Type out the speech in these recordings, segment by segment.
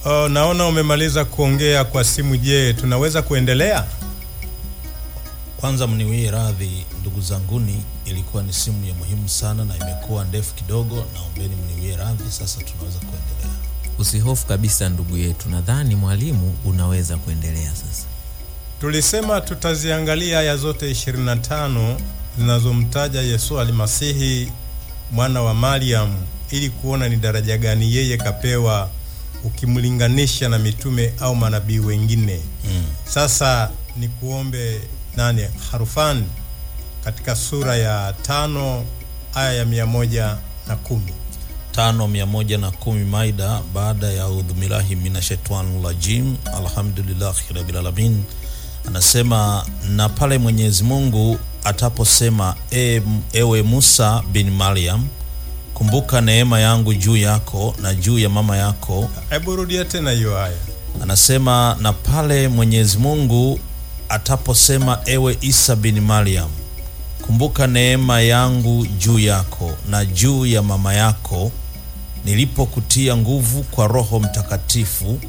Oh, naona umemaliza kuongea kwa simu. Je, tunaweza kuendelea? Kwanza mniwie radhi ndugu zanguni, ilikuwa ni simu ya muhimu sana na imekuwa ndefu kidogo. Naombeni mniwie radhi. Sasa tunaweza kuendelea. Usihofu kabisa ndugu yetu, nadhani mwalimu unaweza kuendelea sasa. Tulisema tutaziangalia aya zote 25 zinazomtaja Yesu Almasihi mwana wa Mariam ili kuona ni daraja gani yeye kapewa ukimlinganisha na mitume au manabii wengine. Mm. Sasa ni kuombe nani Harufan katika sura ya tano aya ya mia moja na kumi. tano mia moja na kumi Maida, baada ya udhumilahi minashaitani rajim, alhamdulillahi rabbil alamin, anasema na pale Mwenyezi Mungu ataposema e, ewe Musa bin Maryam, kumbuka neema yangu juu yako na juu ya mama yako. Hebu rudia tena hiyo aya. Anasema na pale Mwenyezi Mungu ataposema ewe Isa bin Maryam, kumbuka neema yangu juu yako na juu ya mama yako nilipokutia nguvu kwa Roho Mtakatifu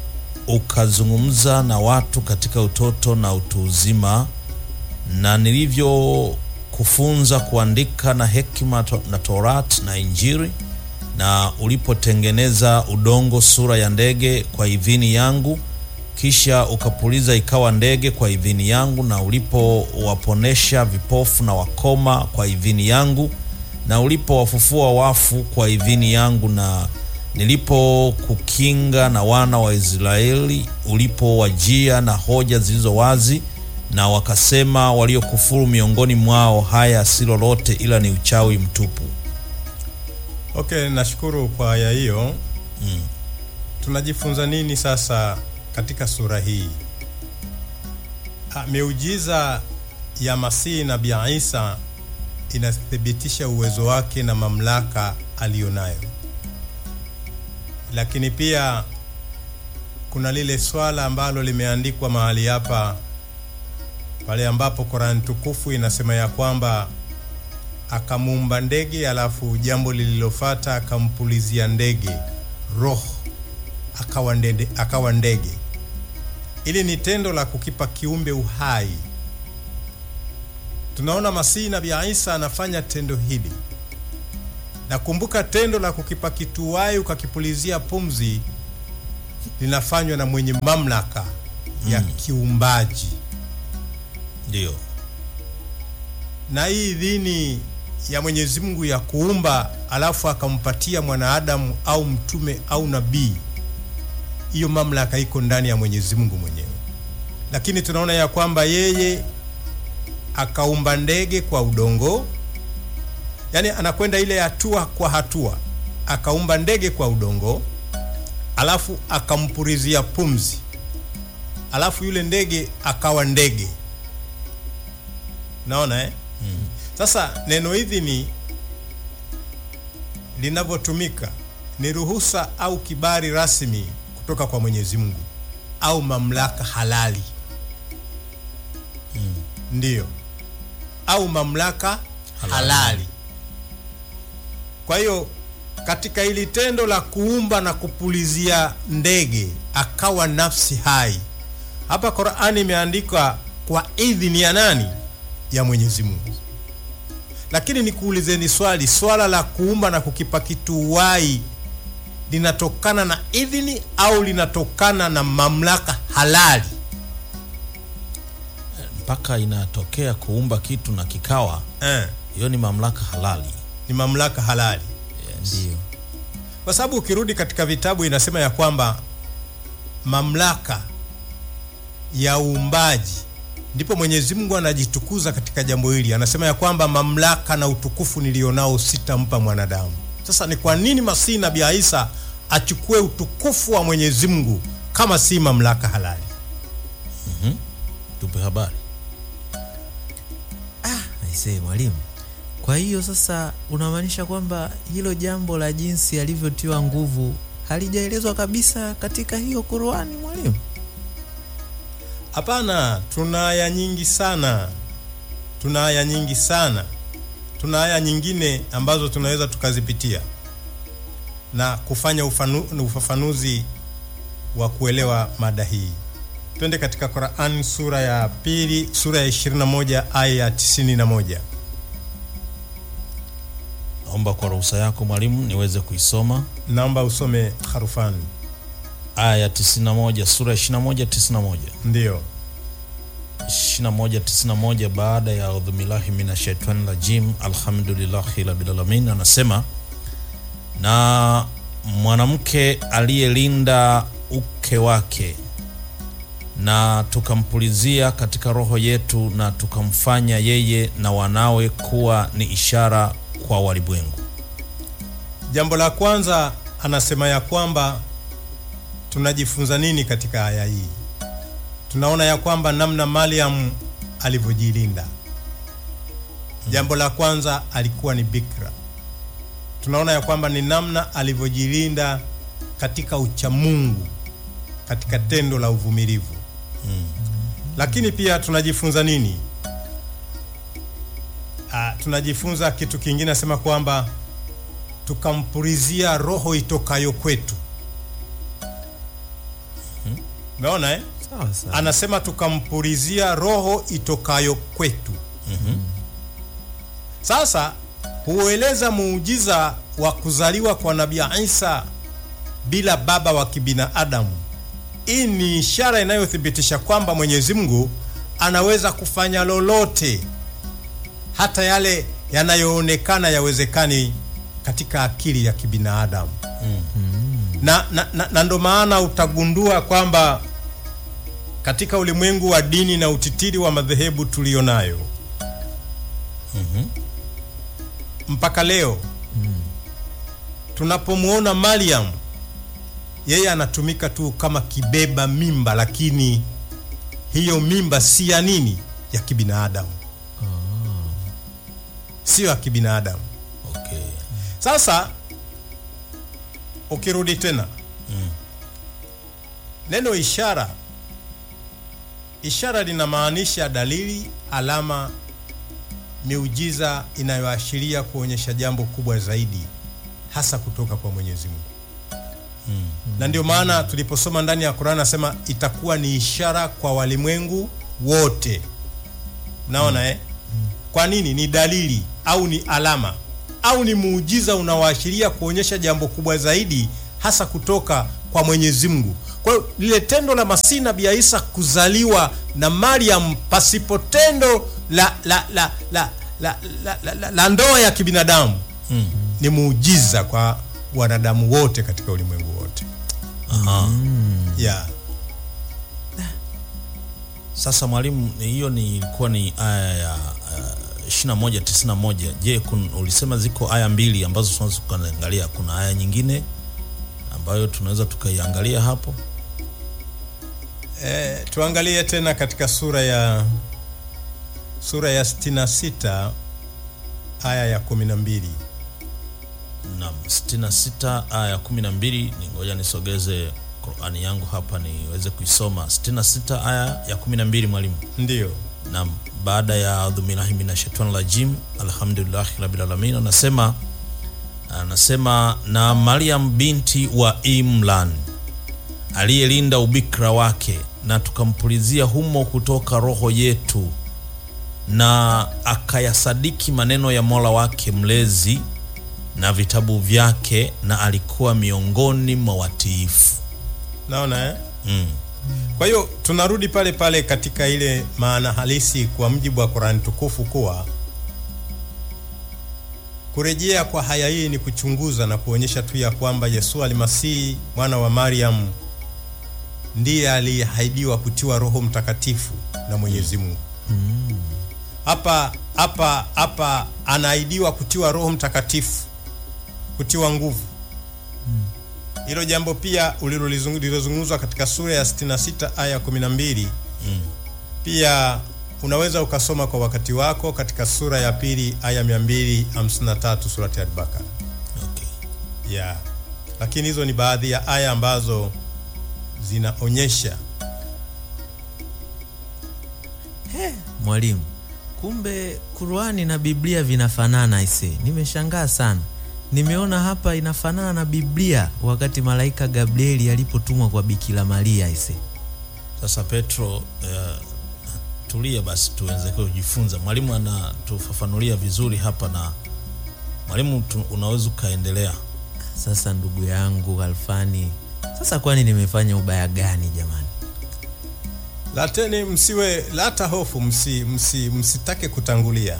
ukazungumza na watu katika utoto na utu uzima, na nilivyokufunza kuandika na hekima to- na Torati na Injili, na ulipotengeneza udongo sura ya ndege kwa idhini yangu, kisha ukapuliza ikawa ndege kwa idhini yangu, na ulipowaponesha vipofu na wakoma kwa idhini yangu, na ulipowafufua wafu kwa idhini yangu, na nilipokukinga na wana wa Israeli, ulipowajia na hoja zilizo wazi, na wakasema waliokufuru miongoni mwao, haya si lolote ila ni uchawi mtupu. Okay, nashukuru kwa aya hiyo. Mm. Tunajifunza nini sasa katika sura hii? Ha, miujiza ya Masihi Nabii Isa inathibitisha uwezo wake na mamlaka aliyonayo, lakini pia kuna lile swala ambalo limeandikwa mahali hapa pale ambapo Qur'an tukufu inasema ya kwamba akamuumba ndege, alafu jambo lililofata akampulizia ndege roho akawa ndege, akawa ndege. Ili ni tendo la kukipa kiumbe uhai. Tunaona Masihi Nabii Isa anafanya tendo hili. Nakumbuka tendo la kukipa kitu uhai ukakipulizia pumzi linafanywa na mwenye mamlaka ya kiumbaji. Ndiyo. na hii idhini ya Mwenyezi Mungu ya kuumba alafu akampatia mwanadamu au mtume au nabii, hiyo mamlaka iko ndani ya Mwenyezi Mungu mwenyewe. Lakini tunaona ya kwamba yeye akaumba ndege kwa udongo, yaani anakwenda ile hatua kwa hatua, akaumba ndege kwa udongo, alafu akampulizia pumzi, alafu yule ndege akawa ndege. Naona eh? Sasa neno idhini linavyotumika ni ruhusa au kibali rasmi kutoka kwa Mwenyezi Mungu au mamlaka halali. Ndiyo, au mamlaka halali, Halali. Kwa hiyo katika hili tendo la kuumba na kupulizia ndege akawa nafsi hai, hapa Qur'ani imeandikwa kwa idhini ya nani? Ya Mwenyezi Mungu. Lakini nikuulizeni swali, swala la kuumba na kukipa kitu uhai linatokana na idhini au linatokana na mamlaka halali? mpaka inatokea kuumba kitu na kikawa, Eh, hiyo ni mamlaka halali. ni mamlaka halali. Ndio. kwa sababu ukirudi katika vitabu inasema ya kwamba mamlaka ya uumbaji ndipo Mwenyezi Mungu anajitukuza katika jambo hili. Anasema ya kwamba mamlaka na utukufu nilionao sitampa mwanadamu. Sasa ni kwa nini Masihi Nabii Isa achukue utukufu wa Mwenyezi Mungu kama si mamlaka halali? Tupe habari. Aisee mwalimu, kwa hiyo sasa unamaanisha kwamba hilo jambo la jinsi alivyotiwa nguvu halijaelezwa kabisa katika hiyo Qur'ani mwalimu? Hapana, tuna aya nyingi sana, tuna aya nyingi sana, tuna aya nyingine ambazo tunaweza tukazipitia na kufanya ufanu, ufafanuzi wa kuelewa mada hii. Twende katika Qur'an sura ya pili, sura ya 21 aya ya 91. Naomba kwa ruhusa yako mwalimu niweze kuisoma Naomba usome harufani. aya ya 91 sura ya 21 91 Ndiyo. 21 91 baada ya audhubillahi minashaitani rajim alhamdulillahi rabbil alamin anasema na mwanamke aliyelinda uke wake na tukampulizia katika roho yetu na tukamfanya yeye na wanawe kuwa ni ishara kwa walimwengu Jambo la kwanza anasema ya kwamba tunajifunza nini katika aya hii? Tunaona ya kwamba namna Mariam alivyojilinda. Jambo la kwanza alikuwa ni bikra. Tunaona ya kwamba ni namna alivyojilinda katika uchamungu, katika tendo la uvumilivu. Lakini pia tunajifunza nini? Ah, tunajifunza kitu kingine, nasema kwamba tukampulizia roho itokayo kwetu. Umeona eh? sawa sawa Anasema tukampulizia roho itokayo kwetu. Sasa hueleza muujiza wa kuzaliwa kwa Nabii Isa bila baba wa kibinadamu. Hii ni ishara inayothibitisha kwamba Mwenyezi Mungu anaweza kufanya lolote, hata yale yanayoonekana yawezekani katika akili ya kibinadamu na, na, na, na ndo maana utagundua kwamba katika ulimwengu wa dini na utitiri wa madhehebu tulio nayo mpaka leo tunapomwona Mariam, yeye anatumika tu kama kibeba mimba, lakini hiyo mimba si ya nini, ya kibinadamu, sio ya kibinadamu. okay. Sasa ukirudi tena neno ishara, ishara linamaanisha dalili, alama, miujiza inayoashiria kuonyesha jambo kubwa zaidi, hasa kutoka kwa Mwenyezi Mungu. Na ndio maana tuliposoma ndani ya Qur'an nasema itakuwa ni ishara kwa walimwengu wote. Naona eh? Kwa nini? Ni dalili au ni alama au ni muujiza unaoashiria kuonyesha jambo kubwa zaidi hasa kutoka kwa Mwenyezi Mungu. Kwa hiyo lile tendo la Masihi Nabii Isa kuzaliwa na Mariam pasipo tendo la la la la la, la, la, la, la ndoa ya kibinadamu ni muujiza kwa wanadamu wote katika ulimwengu wote. Aha. Yeah. Sasa mwalimu, ni- hiyo ni ilikuwa ni aya ya uh, 21 91. Je, kun, ulisema ziko aya mbili ambazo tunaweza tukaangalia. Kuna aya nyingine ambayo tunaweza tukaiangalia hapo? Eh, tuangalie tena katika sura ya sura ya 66 aya ya 12. Naam, 66 aya ya 12. Ni ngoja nisogeze Qur'ani yangu hapa niweze kuisoma. 66 aya ya 12, mwalimu. Ndiyo. Naam, baada ya adhubillahi minashaitani rajim, alhamdulillahi rabbil alamin, anasema anasema na Maryam binti wa Imran aliyelinda ubikra wake, na tukampulizia humo kutoka roho yetu, na akayasadiki maneno ya Mola wake mlezi na vitabu vyake, na alikuwa miongoni mwa watiifu. Naona eh? Mm. Kwa hiyo tunarudi pale pale katika ile maana halisi kwa mjibu wa Qur'an tukufu kuwa kurejea kwa haya hii ni kuchunguza na kuonyesha tu ya kwamba Yesu Almasihi mwana wa Mariam ndiye aliyeahidiwa kutiwa Roho Mtakatifu na Mwenyezi Mungu. Hapa hapa hapa anaahidiwa kutiwa Roho Mtakatifu, kutiwa nguvu. Hilo jambo pia ulilolizungu- lililozungumzwa katika sura ya 66 aya ya 12 pia unaweza ukasoma kwa wakati wako katika sura ya pili aya 253 surati Al-Baqara. Okay. Yeah. Lakini hizo ni baadhi ya aya ambazo zinaonyesha mwalimu kumbe Qur'ani na Biblia vinafanana ise nimeshangaa sana nimeona hapa inafanana na Biblia wakati malaika Gabrieli alipotumwa kwa Bikira Maria ise. Sasa Petro, uh, tulia basi tuweze kujifunza. Mwalimu anatufafanulia vizuri hapa, na mwalimu tu, unaweza ukaendelea. Sasa ndugu yangu Alfani, sasa kwani nimefanya ubaya gani jamani? Lateni msiwe lata hofu, msi, msi, msitake kutangulia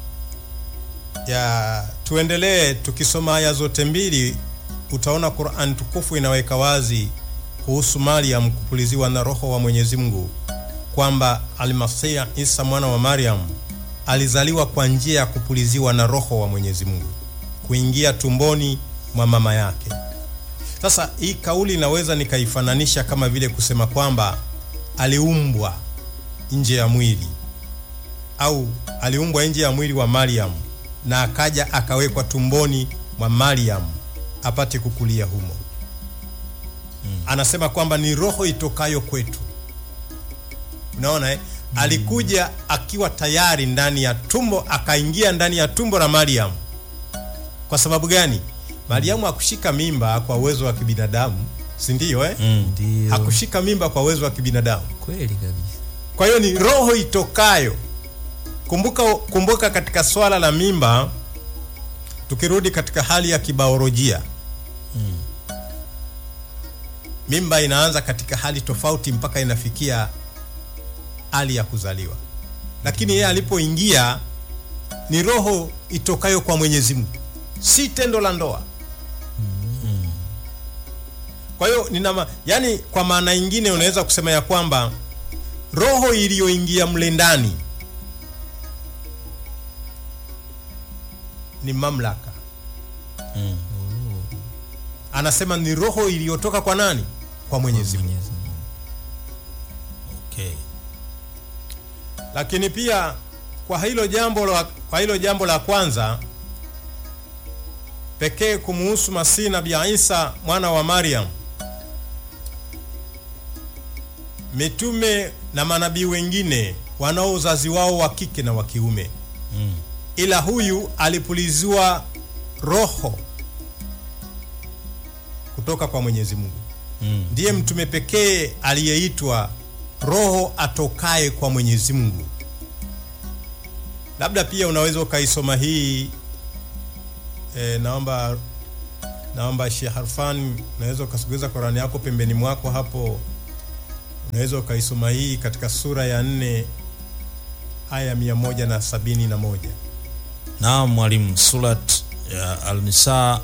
ya tuendelee tukisoma aya zote mbili, utaona Qur'an tukufu inaweka wazi kuhusu Maryam kupuliziwa na Roho wa Mwenyezi Mungu kwamba Almasih Isa mwana wa Maryam alizaliwa kwa njia ya kupuliziwa na Roho wa Mwenyezi Mungu kuingia tumboni mwa mama yake. Sasa hii kauli inaweza nikaifananisha kama vile kusema kwamba aliumbwa nje ya mwili au aliumbwa nje ya mwili wa Maryam na akaja akawekwa tumboni mwa Maryam apate kukulia humo. Anasema kwamba ni roho itokayo kwetu. Unaona eh? Alikuja akiwa tayari ndani ya tumbo, akaingia ndani ya tumbo la Maryam. Kwa sababu gani? Mariamu hakushika mimba kwa uwezo wa kibinadamu, si ndio eh? Ndio. Hakushika mimba kwa uwezo wa kibinadamu. Kweli kabisa. Kwa hiyo ni roho itokayo. Kumbuka, kumbuka katika swala la mimba, tukirudi katika hali ya kibaolojia mimba inaanza katika hali tofauti mpaka inafikia hali ya kuzaliwa, lakini yeye alipoingia ni roho itokayo kwa Mwenyezi Mungu, si tendo la ndoa. Kwa hiyo nina ma, yani, kwa maana nyingine unaweza kusema ya kwamba roho iliyoingia mle ndani ni mamlaka. Anasema ni roho iliyotoka kwa nani? Kwa Mwenyezi Mungu. Mwenyezi Mungu. Okay. Lakini pia kwa hilo jambo la, kwa hilo jambo la kwanza pekee kumuhusu Masihi Nabii Isa mwana wa Maryam, mitume na manabii wengine wanao uzazi wao wa kike na wa kiume Mm. ila huyu alipuliziwa roho kutoka kwa Mwenyezi Mungu. Mm. Ndiye mtume pekee aliyeitwa roho atokaye kwa Mwenyezi Mungu. Labda pia unaweza ukaisoma hii e, naomba naomba Sheikh Harfan, unaweza ukasogeza Qurani yako pembeni mwako hapo, unaweza ukaisoma hii katika sura ya nne aya mia moja na sabini na moja. Naam mwalimu, surat ya Al-Nisa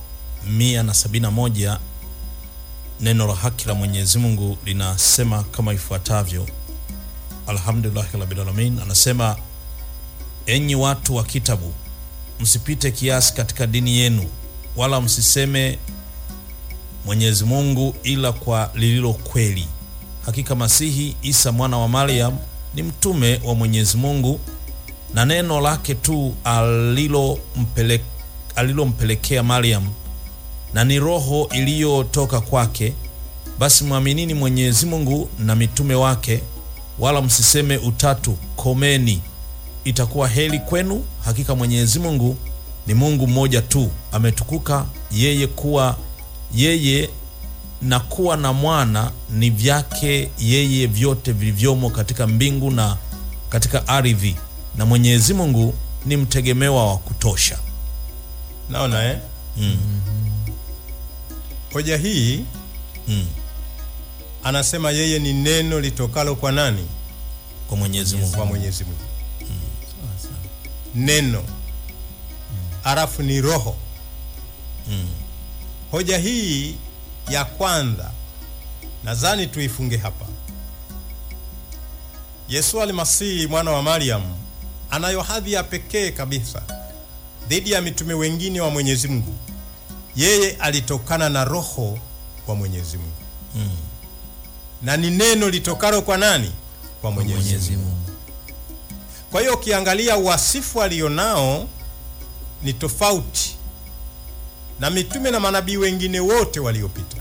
171 neno la haki la Mwenyezi Mungu linasema kama ifuatavyo. Alhamdulillahi rabbil alamin, anasema enyi watu wa kitabu, msipite kiasi katika dini yenu, wala msiseme Mwenyezi Mungu ila kwa lililo kweli. Hakika Masihi Isa mwana wa Maryam ni mtume wa Mwenyezi Mungu na neno lake tu alilompele- alilompelekea Maryam na ni roho iliyotoka kwake. Basi mwaminini Mwenyezi Mungu na mitume wake, wala msiseme utatu, komeni, itakuwa heri kwenu. Hakika Mwenyezi Mungu ni Mungu mmoja tu, ametukuka yeye kuwa yeye na kuwa na mwana ni vyake yeye vyote vilivyomo katika mbingu na katika ardhi, na Mwenyezi Mungu ni mtegemewa wa kutosha. Naona eh? Hoja hii Mm. anasema yeye ni neno litokalo kwa nani? Kwa Mwenyezi Mungu. Kwa Mwenyezi Mungu. Neno halafu ni roho. Hoja hii ya kwanza nadhani tuifunge hapa. Yesu Almasihi mwana wa Maryam anayo hadhi ya pekee kabisa dhidi ya mitume wengine wa Mwenyezi Mungu. Yeye alitokana na roho wa Mwenyezi Mungu na ni neno litokalo kwa nani? Kwa Mwenyezi Mungu. Mwenyezi Mungu. Kwa hiyo ukiangalia wasifu alionao ni tofauti na mitume na manabii wengine wote waliopita.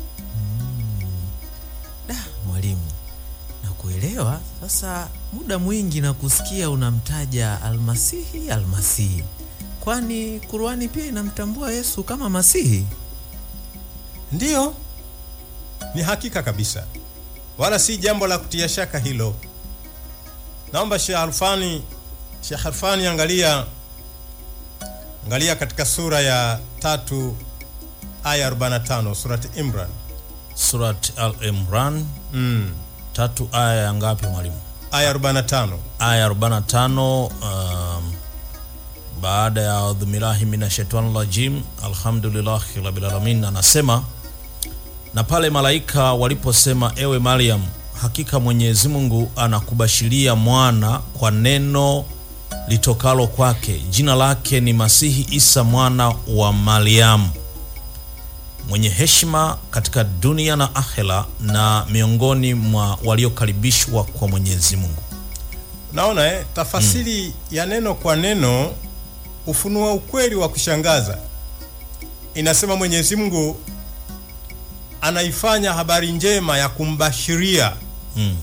Da, mwalimu, nakuelewa sasa. Muda mwingi na kusikia unamtaja Almasihi, Almasihi. kwani Qurani pia inamtambua Yesu kama Masihi? Ndiyo, ni hakika kabisa, wala si jambo la kutia shaka hilo. Naomba Sheikh Alfani, Sheikh Alfani, angalia angalia katika sura ya tatu aya 45 surati Imran. Surat Al-Imran Mm. tatu aya ya ngapi mwalimu? Aya 45. aya 45 um, baada ya audhu billahi minashaitani rajim alhamdulillahi rabbil alamin anasema na pale malaika waliposema ewe Maryam hakika Mwenyezi Mungu anakubashiria mwana kwa neno litokalo kwake jina lake ni Masihi Isa mwana wa Mariamu mwenye heshima katika dunia na akhera na miongoni mwa waliokaribishwa kwa Mwenyezi Mungu Naona eh, tafasiri ya neno kwa neno ufunua ukweli wa kushangaza. Inasema Mwenyezi Mungu anaifanya habari njema ya kumbashiria mm.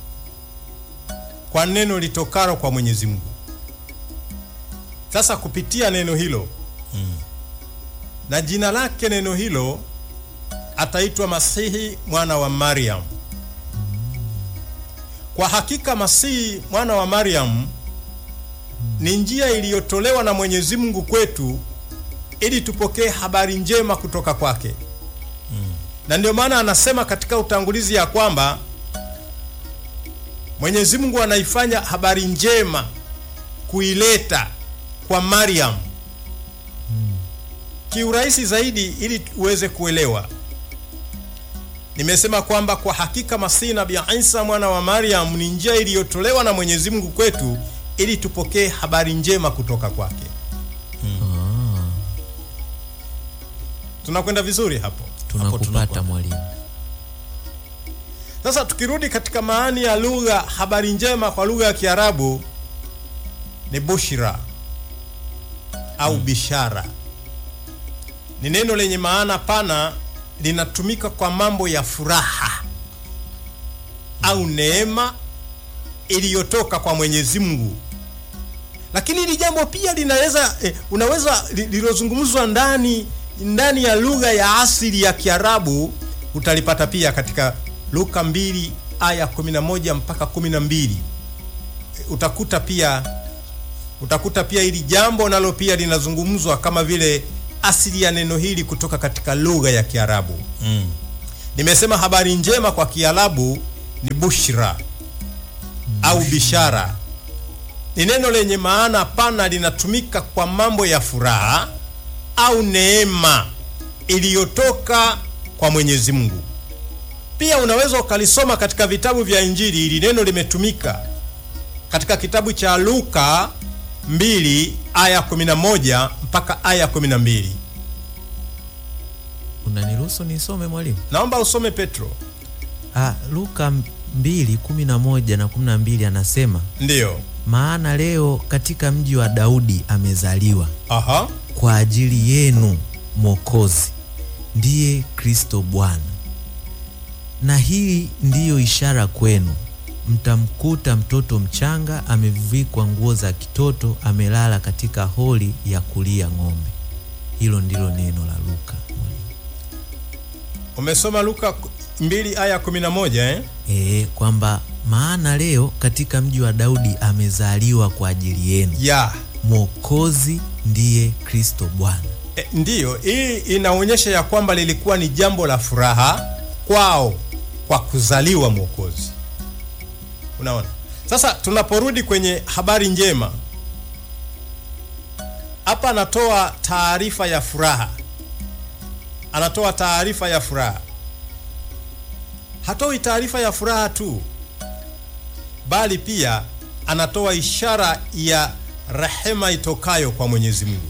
kwa neno litokalo kwa Mwenyezi Mungu. Sasa kupitia neno hilo na jina lake neno hilo ataitwa Masihi mwana wa Mariam. Kwa hakika Masihi mwana wa Mariam ni njia iliyotolewa na Mwenyezi Mungu kwetu ili tupokee habari njema kutoka kwake. Na ndio maana anasema katika utangulizi ya kwamba Mwenyezi Mungu anaifanya habari njema kuileta kwa Mariam kiurahisi zaidi ili uweze kuelewa. Nimesema kwamba kwa hakika Masihi Nabii Isa mwana wa Mariam ni njia iliyotolewa na Mwenyezi Mungu kwetu ili tupokee habari njema kutoka kwake. Tunakwenda vizuri hapo. Tunakupata tunakuwa. mwalimu. Sasa tukirudi katika maani ya lugha habari njema kwa lugha ya Kiarabu ni bushra au bishara. Ni neno lenye maana pana, linatumika kwa mambo ya furaha au neema iliyotoka kwa Mwenyezi Mungu. Lakini hili jambo pia linaweza eh, unaweza li- lilozungumzwa ndani ndani ya lugha ya asili ya Kiarabu utalipata pia katika Luka 2 aya 11 mpaka 12. Eh, Utakuta pia utakuta pia hili jambo nalo pia linazungumzwa kama vile asili ya neno hili kutoka katika lugha ya Kiarabu. Mm. Nimesema habari njema kwa Kiarabu ni bushra au bishara. Ni neno lenye maana pana, linatumika kwa mambo ya furaha au neema iliyotoka kwa Mwenyezi Mungu. Pia unaweza ukalisoma katika vitabu vya Injili. Hili neno limetumika katika kitabu cha Luka 2 aya 11 mpaka aya 12. Unaniruhusu nisome mwalimu? Naomba usome Petro. Ah, Luka 2:11 na 12 anasema, Ndiyo. maana leo katika mji wa Daudi amezaliwa Aha. kwa ajili yenu Mwokozi, ndiye Kristo Bwana. Na hii ndiyo ishara kwenu, mtamkuta mtoto mchanga amevikwa nguo za kitoto, amelala katika holi ya kulia ng'ombe. Hilo ndilo neno la Luka. Umesoma Luka 2 aya 11 eh? E, kwamba maana leo katika mji wa Daudi amezaliwa kwa ajili yenu Ya. Mwokozi, ndiye Kristo Bwana. E, ndiyo, hii inaonyesha ya kwamba lilikuwa ni jambo la furaha kwao kwa kuzaliwa Mwokozi. Unaona? Sasa tunaporudi kwenye habari njema, hapa anatoa taarifa ya furaha, anatoa taarifa ya furaha. Hatoi taarifa ya furaha tu, bali pia anatoa ishara ya rehema itokayo kwa Mwenyezi Mungu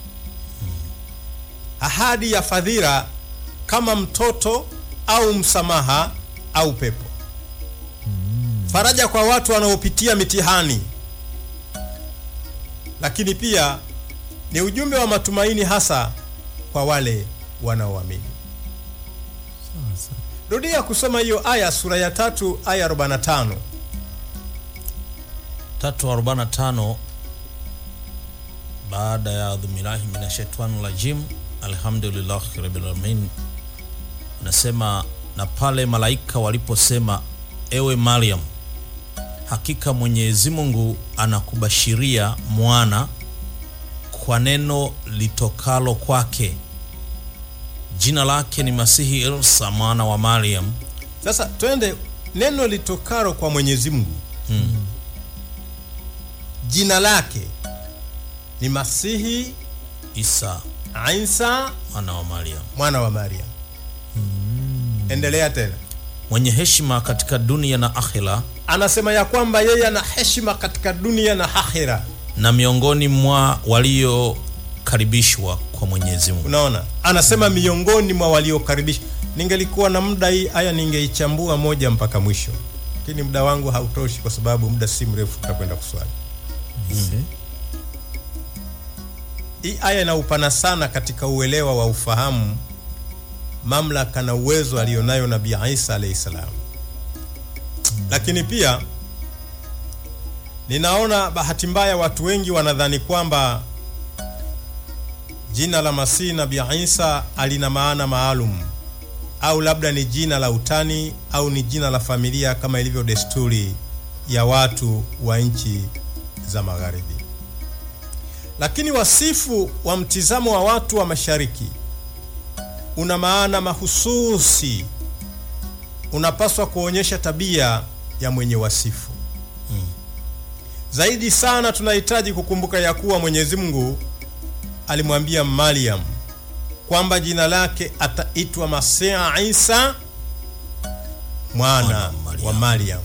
ahadi ya fadhila kama mtoto au msamaha au pepo, faraja kwa watu wanaopitia mitihani, lakini pia ni ujumbe wa matumaini hasa kwa wale wanaoamini. Rudia kusoma hiyo aya, sura ya tatu aya 45. 345 baada ya adhumilahi minashaitani rajim alhamdulillahi rabbil alamin anasema na pale malaika waliposema ewe mariam hakika mwenyezi mungu anakubashiria mwana kwa neno litokalo kwake jina lake ni masihi irsa mwana wa mariam sasa twende neno litokalo kwa mwenyezi mungu mm. jina lake ni masihi isa isa mwana wa mariam mwana wa mariam endelea tena mwenye heshima katika dunia na akhira anasema ya kwamba yeye ana heshima katika dunia na akhira na miongoni mwa waliokaribishwa kwa mwenyezi mungu unaona anasema miongoni mwa waliokaribishwa ningelikuwa na muda hii aya ningeichambua moja mpaka mwisho lakini muda wangu hautoshi kwa sababu muda si mrefu tutakwenda kuswali hii aya ina upana sana katika uelewa wa ufahamu mamlaka na uwezo aliyonayo nabii isa alahi salam lakini pia ninaona bahati mbaya watu wengi wanadhani kwamba jina la masihi nabii isa alina maana maalum au labda ni jina la utani au ni jina la familia kama ilivyo desturi ya watu wa nchi za magharibi lakini wasifu wa mtizamo wa watu wa mashariki una maana mahususi unapaswa kuonyesha tabia ya mwenye wasifu zaidi sana tunahitaji kukumbuka ya kuwa mwenyezi mungu alimwambia mariam kwamba jina lake ataitwa masia isa mwana Mwana wa Mariam. wa mariam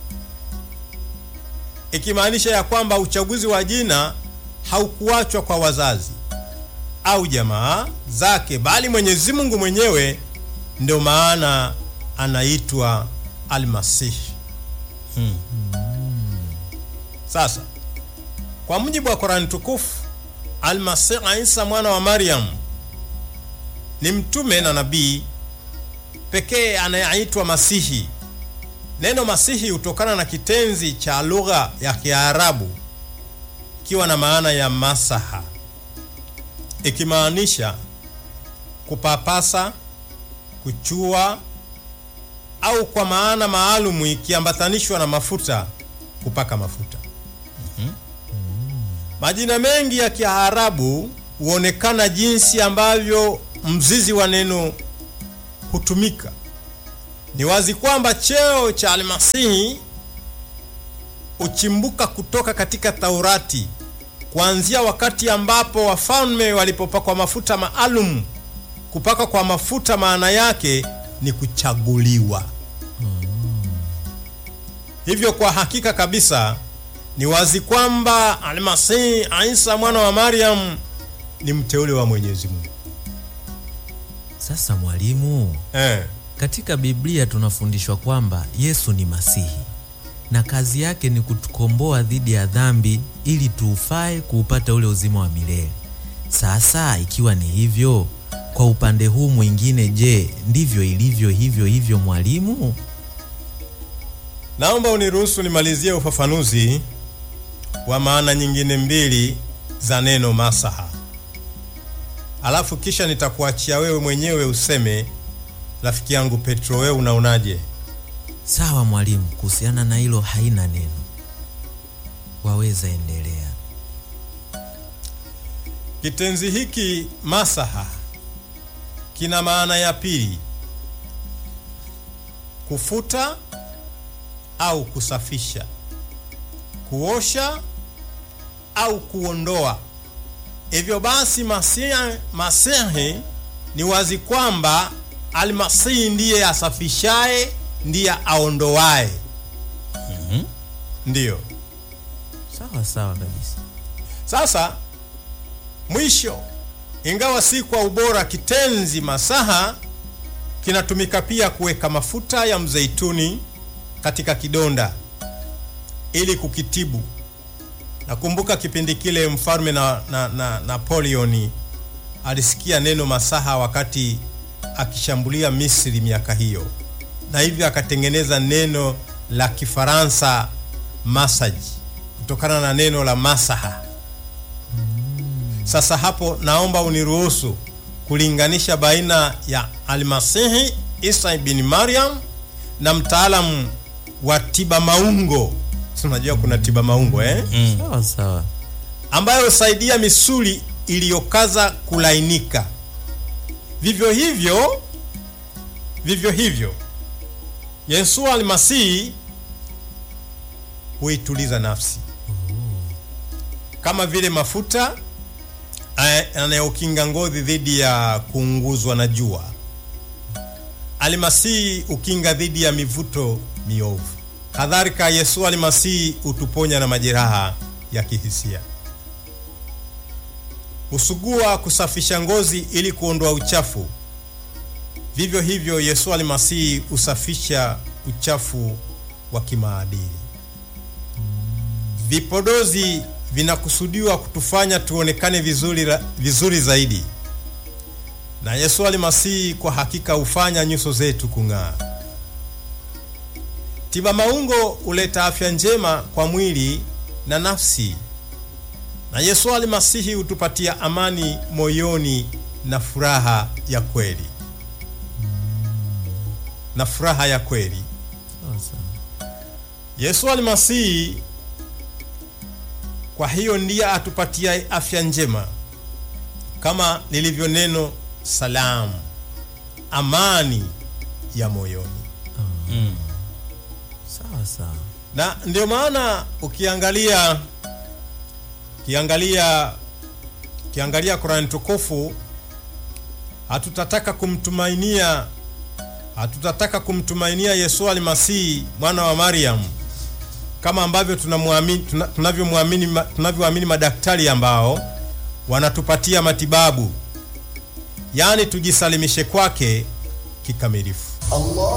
ikimaanisha ya kwamba uchaguzi wa jina haukuachwa kwa wazazi au jamaa zake bali mwenyezi mungu mwenyewe ndio maana anaitwa almasihi Hmm. sasa kwa mujibu wa Qurani tukufu, Almasih Isa mwana wa Maryam ni mtume na nabii pekee anayeitwa Masihi. Neno Masihi hutokana na kitenzi cha lugha ya Kiarabu ikiwa na maana ya masaha, ikimaanisha kupapasa, kuchua au kwa maana maalumu ikiambatanishwa na mafuta, kupaka mafuta. Majina mengi ya Kiarabu huonekana jinsi ambavyo mzizi wa neno hutumika. Ni wazi kwamba cheo cha Almasihi huchimbuka kutoka katika Taurati, kuanzia wakati ambapo wafalme walipopakwa mafuta maalum. Kupaka kwa mafuta maana yake ni kuchaguliwa. Hivyo kwa hakika kabisa ni wazi kwamba Almasihi Isa mwana wa Maryam ni mteule wa Mwenyezi Mungu. Sasa mwalimu, Eh, katika Biblia tunafundishwa kwamba Yesu ni Masihi na kazi yake ni kutukomboa dhidi ya dhambi ili tuufae kuupata ule uzima wa milele. Sasa ikiwa ni hivyo, kwa upande huu mwingine, je, ndivyo ilivyo hivyo hivyo mwalimu? naomba uniruhusu nimalizie ufafanuzi wa maana nyingine mbili za neno masaha, alafu kisha nitakuachia wewe mwenyewe useme, rafiki yangu Petro, wewe unaonaje? Sawa mwalimu, kuhusiana na hilo haina neno, waweza endelea. Kitenzi hiki masaha kina maana ya pili, kufuta au kusafisha, kuosha au kuondoa. Hivyo basi masihi, masihi ni wazi kwamba almasihi ndiye asafishaye, ndiye aondoaye. Ndiyo. Sawa sawa kabisa. Sasa mwisho, ingawa si kwa ubora, kitenzi masaha kinatumika pia kuweka mafuta ya mzeituni katika kidonda ili kukitibu. Nakumbuka kipindi kile mfalme na, na, na Napoleon alisikia neno masaha wakati akishambulia Misri miaka hiyo, na hivyo akatengeneza neno la Kifaransa massage kutokana na neno la masaha Sasa hapo naomba uniruhusu kulinganisha baina ya Almasihi Isa ibn Maryam na mtaalamu wa tiba maungo. Si unajua kuna tiba maungo eh? sawa sawa ambayo husaidia misuli iliyokaza kulainika. Vivyo hivyo vivyo hivyo Yesu Almasihi huituliza nafsi kama vile mafuta eh, yanayokinga ngozi dhidi ya kuunguzwa na jua. Almasihi hukinga dhidi ya mivuto miovu. Kadhalika, Yesu Almasihi hutuponya na majeraha ya kihisia. Husugua kusafisha ngozi ili kuondoa uchafu. Vivyo hivyo Yesu Almasihi husafisha uchafu wa kimaadili. Vipodozi vinakusudiwa kutufanya tuonekane vizuri, ra- vizuri zaidi, na Yesu Almasihi kwa hakika hufanya nyuso zetu kung'aa. Tiba maungo huleta afya njema kwa mwili na nafsi, na Yesu Almasihi hutupatia amani moyoni na furaha ya kweli, na furaha ya kweli. sawa sawa Yesu Almasihi kwa hiyo ndiye atupatia afya njema, kama lilivyo neno salamu, amani ya moyoni. sawa sawa Na ndio maana ukiangalia ukiangalia ukiangalia Qur'an tukufu, hatutataka kumtumainia hatutataka kumtumainia Yesu Almasihi mwana wa Mariam kama ambavyo tunamwamini tuna, tunavyomwamini ma- tunavyoamini madaktari ambao wanatupatia matibabu, yaani tujisalimishe kwake kikamilifu. الله